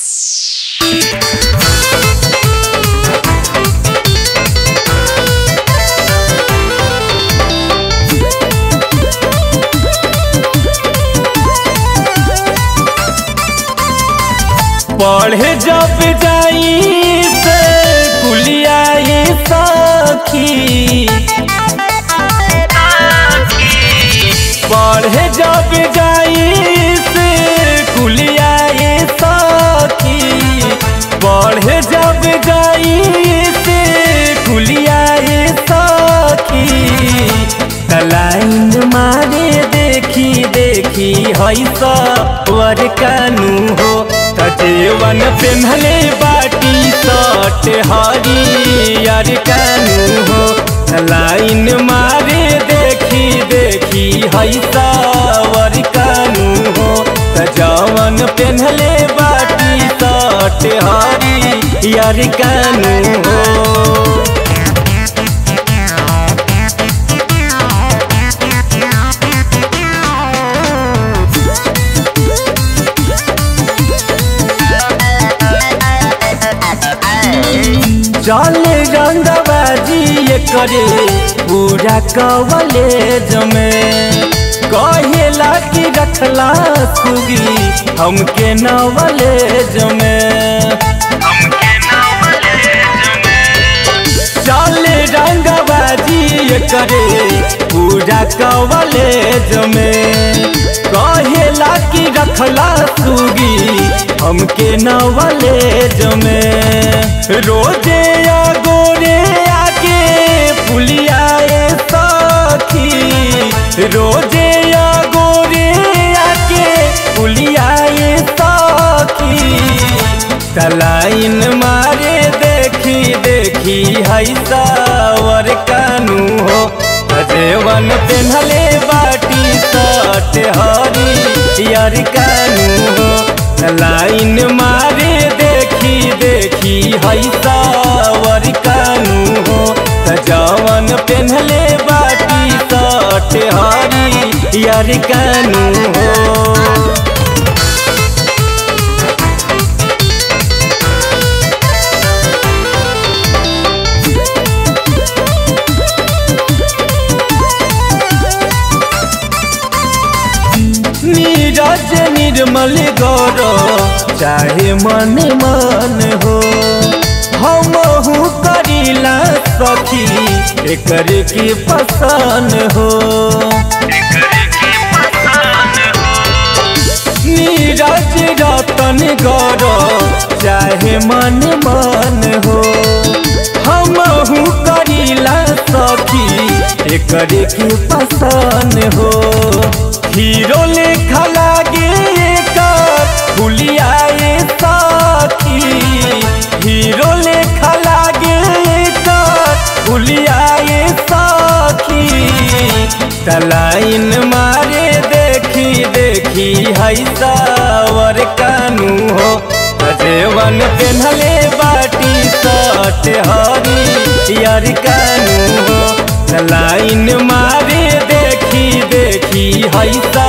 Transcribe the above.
पढ़े जब जाई से कुलिया ये सखी पढ़े जब जाई से कुलिया ये सखी पढ़े जब जाई से कुलिया ये सखी लाइन मारे देखी देखी हई सवर कानू हो तजेवन पेन्हले बाटी सट हरियर कानू हो लाइन मारे देखी देखी हई सवर कानू हो तजवन पेन्हले बाटी सट हरियर कानू हो चले रंगबाजी ये करे पूरा कवलेज में कहेला कि रखला सुगी हमके नवलेज में चले रंगबाजी ये करे पूरा कवलेज में कहेला कि रखला सुगी हमके नवलेज में रोजे या गोरे आके पुलियाए सखी रोजे या गोरे आके पुलियाए सखी तलाइन मारे देखी देखी हई सावर कानू हो अजेवन पेन्हले बाटी सट हरी यार कानू हो लाइन मारे देखी देखी हई सावर कानू हो जवन पेन्हले बाटी सट हरी यार कानू हो नीरज निर्मल गौर चाहे मन मन हो हम करीला सखी एकर की पसंद हो नीरज रतन गौर चाहे मन मन हो हम करीला सखी एकर की पसंद हो हीरो लेखा लागे एकर फुलियाए साथी हीरो लेखा लागे एकर फुलियाए साथी तलाइन मारे देखी देखी हई सावर कानू हो अजेवन पेन्हले बाटी सट हरी यार कानू हो लाइन मारे देखी देखी हई